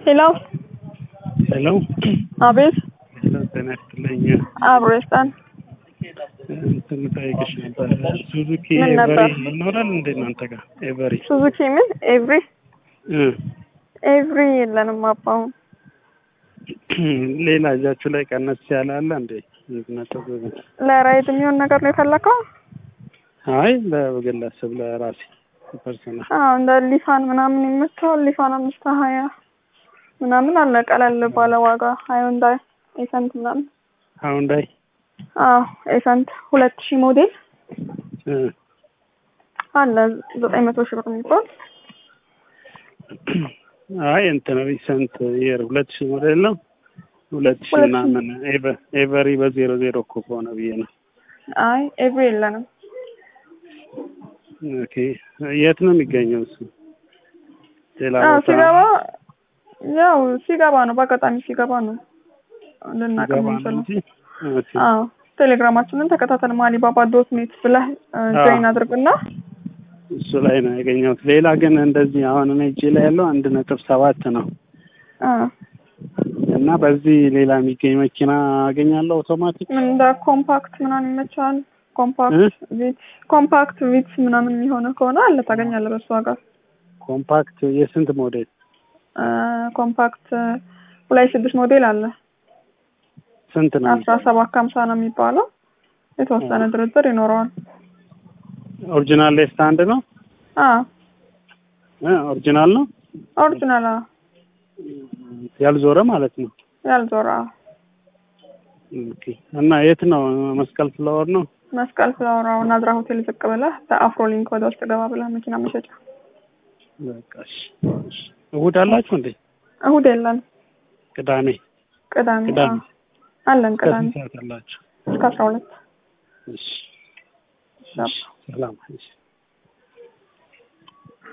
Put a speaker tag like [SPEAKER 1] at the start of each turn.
[SPEAKER 1] ሄሎ
[SPEAKER 2] ሄሎ
[SPEAKER 1] አቤት
[SPEAKER 2] ሄሎ፣ ጤና ይስጥልኝ።
[SPEAKER 1] አብሮ ይስጠን።
[SPEAKER 2] እንትን ጠይቅሽ ነበር። ሱዙኪ
[SPEAKER 1] ምን
[SPEAKER 2] ኤቨሪ
[SPEAKER 1] ነበር?
[SPEAKER 2] ይኖራል እንዴ እናንተ ጋር? ኤቨሪ
[SPEAKER 1] ሱዙኪ ምን ኤቭሪ
[SPEAKER 2] እ
[SPEAKER 1] ኤቭሪ የለንም አባሁን
[SPEAKER 2] ሌላ እጃችሁ ላይ ቀነስ ያለ አለ እንዴ? ነጥብ
[SPEAKER 1] ለራይድ የሚሆን ነገር ነው የፈለከው?
[SPEAKER 2] አይ ለግለሰብ ለራሴ ፐርሰናል
[SPEAKER 1] አዎ እንደ ሊፋን ምናምን ይመቸዋል። ሊፋን አምስት ሀያ ምናምን አለ ቀለል ባለ ዋጋ ሃዩንዳይ ኤሰንት ምናምን
[SPEAKER 2] ሃውንዳይ
[SPEAKER 1] አዎ ኤሰንት ሁለት ሺህ ሞዴል
[SPEAKER 2] እ
[SPEAKER 1] አለ ዘጠኝ መቶ ሺህ ብር የሚባል
[SPEAKER 2] አይ እንትን ሪሰንት የር ሁለት ሺህ ሞዴል ነው። ሁለት ሺህ
[SPEAKER 1] ሁለት ሺህ።
[SPEAKER 2] ምናምን ኤቨ- ኤቨሪ በዜሮ ዜሮ እኮ ከሆነ ብዬ ነው።
[SPEAKER 1] አይ ኤቭሪ የለንም።
[SPEAKER 2] ኦኬ የት ነው የሚገኘው እሱ? ሌላ
[SPEAKER 1] አዎ
[SPEAKER 2] ቦታ
[SPEAKER 1] ሲገባ ያው ሲገባ ነው በአጋጣሚ ሲገባ ነው ልናውቅ
[SPEAKER 2] ገባ ነው
[SPEAKER 1] የምንችለው።
[SPEAKER 2] እንጂ ኦኬ
[SPEAKER 1] አዎ ቴሌግራማችንን ተከታተል ማሊባባ ዶት ኔት ብለህ ጆይን አድርግና
[SPEAKER 2] እሱ ላይ ነው ያገኘሁት። ሌላ ግን እንደዚህ አሁን እኔ እጄ ላይ ያለው አንድ ነጥብ ሰባት ነው
[SPEAKER 1] አ
[SPEAKER 2] እና በዚህ ሌላ የሚገኝ መኪና አገኛለሁ አውቶማቲክ
[SPEAKER 1] ምን እንደ ኮምፓክት ምናምን ይመችሃል?
[SPEAKER 2] እ?
[SPEAKER 1] ኮምፓክት ቪትስ ኮምፓክት ቪትስ ምናምን የሚሆነ ከሆነ አለ ታገኛለህ በሱ ዋጋ።
[SPEAKER 2] ኮምፓክት የስንት ሞዴል
[SPEAKER 1] አ ኮምፓክት ሁለት ስድስት ሞዴል አለ
[SPEAKER 2] ስንት ነው?
[SPEAKER 1] አስራ ሰባት ከሀምሳ ነው የሚባለው የተወሰነ ድርድር ይኖረዋል።
[SPEAKER 2] ኦሪጂናል ሌፍት ሃንድ ነው
[SPEAKER 1] አ
[SPEAKER 2] እ ኦሪጂናል ነው
[SPEAKER 1] ኦሪጂናል አ
[SPEAKER 2] ያልዞረ ማለት ነው።
[SPEAKER 1] ያልዞራ
[SPEAKER 2] ኦኬ እና የት ነው? መስቀል ፍላወር ነው።
[SPEAKER 1] መስቀል ፍላወራው ናዝራ ሆቴል ዝቅ ብለህ በአፍሮ ሊንክ ወደ ውስጥ ገባ ብለህ መኪና መሸጫ።
[SPEAKER 2] በቃ እሺ፣ እሺ። እሑድ አላችሁ እንዴ?
[SPEAKER 1] እሁድ የለን
[SPEAKER 2] ቅዳሜ
[SPEAKER 1] ቅዳሜ
[SPEAKER 2] ቅዳሜ
[SPEAKER 1] አ አለን ቅዳሜ
[SPEAKER 2] ከስንት ሰዓት አላችሁ?
[SPEAKER 1] እስከ አስራ ሁለት
[SPEAKER 2] እሺ፣
[SPEAKER 1] ይሻላል።
[SPEAKER 2] እሺ፣ ሰላም እሺ።